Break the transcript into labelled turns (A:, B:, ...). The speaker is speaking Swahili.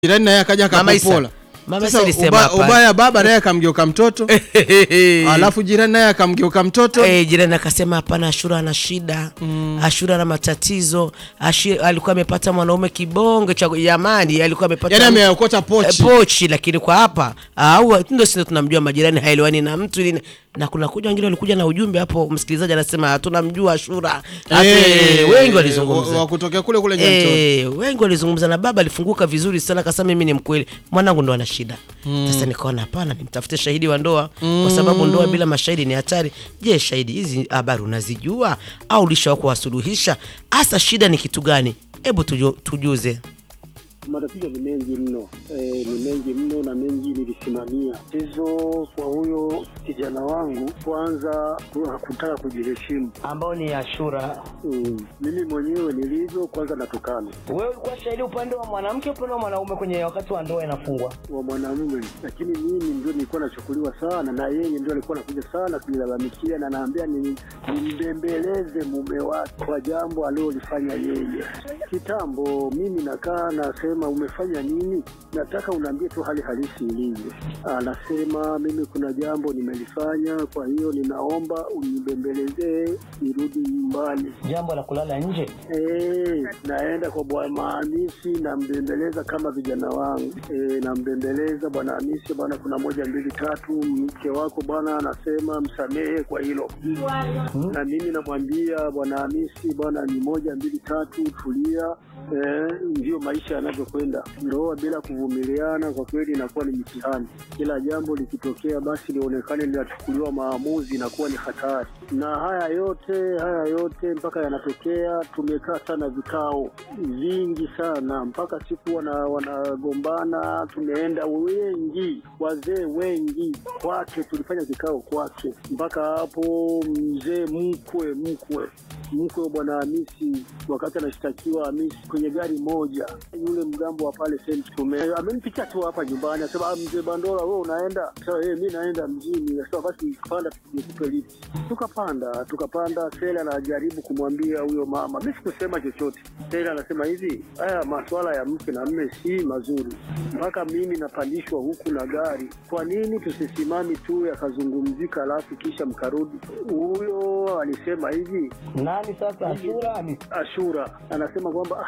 A: jirani naye akaja
B: Mama Isa.
A: akapopola.
B: Mama Isa
A: Sasa
B: alisema
A: uba,
B: hapa.
A: ubaya baba naye akamgeuka mtoto alafu jirani naye akamgeuka mtoto
B: Eh, jirani akasema hapana, Ashura ana shida Ashura ana matatizo Ashi, alikuwa amepata mwanaume kibonge cha jamani, alikuwa amepata
A: yani ameokota pochi
B: Eh, pochi lakini kwa hapa au ndio sisi tunamjua majirani haelewani na mtu ili na kuna kuja wengine walikuja na ujumbe hapo, msikilizaji anasema tunamjua Ashura Hata,
A: Eh,
B: wengi
A: wa-
B: walizungumza
A: wa kutokea kule kule Nyantoni.
B: Eh, wengi walizungumza na baba alifunguka vizuri sana akasema mimi ni mkweli mwanangu ndo ana shida sasa nikaona hapana nimtafute shahidi wa ndoa kwa sababu ndoa bila mashahidi ni hatari je shahidi hizi habari unazijua au ulishawa kuwasuluhisha hasa shida ni kitu gani hebu tuju, tujuze
C: Matatizo ni mengi mno e, ni mengi mno na mengi nilisimamia hizo. Kwa huyo kijana wangu, kwanza hakutaka kujiheshimu.
D: ambao ni Ashura.
C: Mm, mimi mwenyewe nilivyo, kwanza natukana
D: Wewe ulikuwa shahidi upande wa mwanamke, upande wa mwanaume kwenye wakati wa ndoa inafungwa.
C: wa mwanamume, lakini mimi ndio nilikuwa nachukuliwa sana, na yeye ndio alikuwa anakuja sana kunilalamikia na naambia ni nimbembeleze mume wake kwa jambo alilolifanya yeye kitambo. Mimi nakaa nasema, umefanya nini? Nataka unaambie tu hali halisi ilivyo. Anasema mimi kuna jambo nimelifanya, kwa hiyo ninaomba unibembelezee nirudi nyumbani.
D: Jambo la kulala nje.
C: Eh, naenda kwa bwana Hamisi nambembeleza kama vijana wangu eh, nambembeleza bwana Hamisi, bwana, kuna moja mbili tatu, mke wako bwana anasema msamehe kwa hilo, na mimi namwambia bwana Hamisi, bwana, ni moja mbili tatu, tulia. Eh, ndio maisha yanavyokwenda. Ndoa bila kuvumiliana kwa kweli inakuwa ni mtihani. Kila jambo likitokea, basi lionekane linachukuliwa maamuzi, inakuwa ni hatari. Na haya yote haya yote mpaka yanatokea, tumekaa sana vikao vingi sana, mpaka siku wana, wanagombana, tumeenda wengi, wazee wengi kwake, tulifanya kikao kwake, mpaka hapo mzee mkwe mkwe mkwe wa bwana Hamisi wakati anashtakiwa Hamisi kwenye gari moja, yule mgambo wa pale Saint Tume amenipitia tu hapa nyumbani, asema "Ah, mzee Bandola, wewe unaenda? Sasa yeye, mimi naenda mjini. Sasa basi panda, nikupe lift. Tukapanda tukapanda, Sela anajaribu kumwambia huyo mama, mimi sikusema chochote. Sela anasema hivi, haya masuala ya mke na mme si mazuri, mpaka mimi napandishwa huku na gari. Kwa nini tusisimami tu yakazungumzika, alafu kisha mkarudi? Huyo alisema hivi
D: Nani sasa? Ashura Hamisi.
C: Ashura anasema kwamba